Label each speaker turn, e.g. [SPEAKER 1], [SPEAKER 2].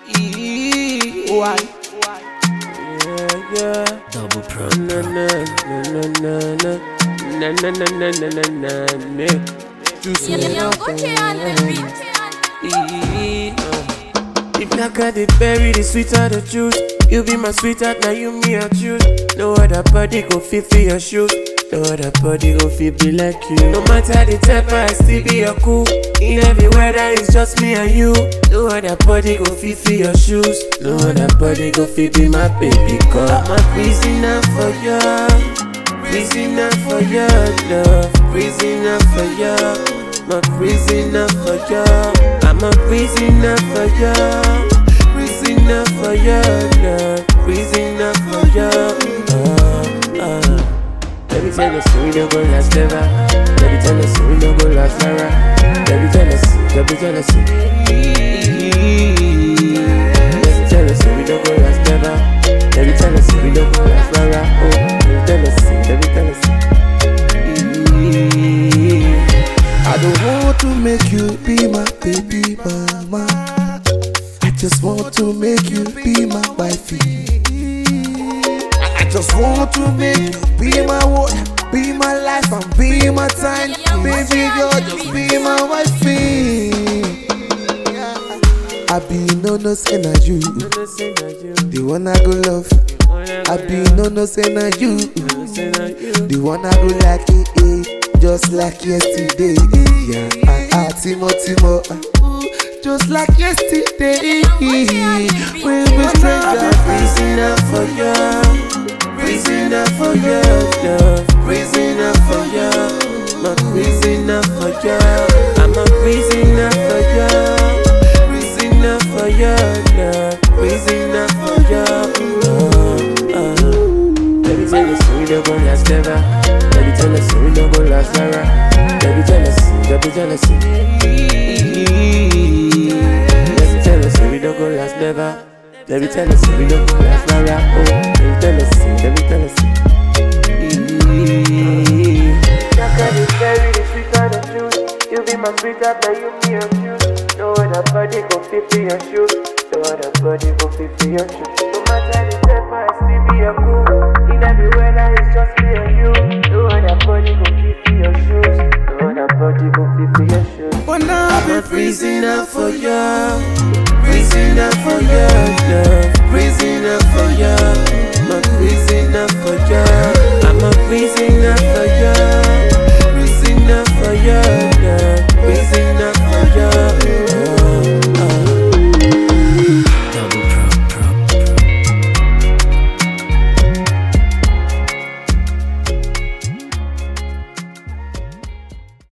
[SPEAKER 1] Why? Yeah, yeah.
[SPEAKER 2] Double pro.
[SPEAKER 1] Na na na na na na na na na na na na na na. Juicy If not got the berry, the sweeter the juice. You be my sweetheart, now you me I choose. No other body go fit for your shoes. No other body go fit be like you. No matter the temper, I still be your cool. In every weather, it's just me and you. No other body go fit for your shoes. No other body go fit be my baby girl. I'm a prisoner for you. Prisoner for your love. Prisoner for you. I'm a prisoner for you. I'm a prisoner for you. Prisoner for your love. Prisoner for you. Uh, uh. Let me tell you, so we don't go last ever. Let me tell you, so we don't go last forever. Let me tell you, so, let me tell you, so. Let me tell you, so we don't go last ever. Let me tell you, so we don't go last forever. Oh, let me tell you, so, let me tell you, so.
[SPEAKER 3] I don't want to make you be my baby mama. I just want to make you be my wifey. I just want to make you be my what, be my life and be my time. Baby girl, just be my wifey. I be no no say na you,
[SPEAKER 1] Listen to you,
[SPEAKER 3] the one I go love. I be no no say na you,
[SPEAKER 1] listen to you.
[SPEAKER 3] the one I go like it, eh, just like yesterday. Yeah, ah, ah, Timo Timo, ah, ooh, just like yesterday. We be strangers.
[SPEAKER 1] Prisoner for you, prisoner for your love, prisoner for you, my prisoner for you. I'm a prisoner for you, prisoner for your love, prisoner for you. Uh, uh. Let me tell you, so we don't go last ever. Let me tell you, so we don't go last forever. Let me tell you, so, let me tell you, so. Let me tell you, so we don't go last never. Let me tell you, so we don't go last forever. Oh, let me tell you, so, let me tell you, so. Chocolate is very the sweeter the juice. You be my sweetheart, now you me and you. No other body go fit for your shoes. No other body go fit for your shoes. No matter the temper, I still be a cool. In every weather, it's just me and you. No other body go fit for your shoes. No other body go fit for your shoes.
[SPEAKER 3] But now
[SPEAKER 1] I'm a prisoner for you, prisoner for your love, prisoner for you, I'm a prisoner for you, I'm a prisoner for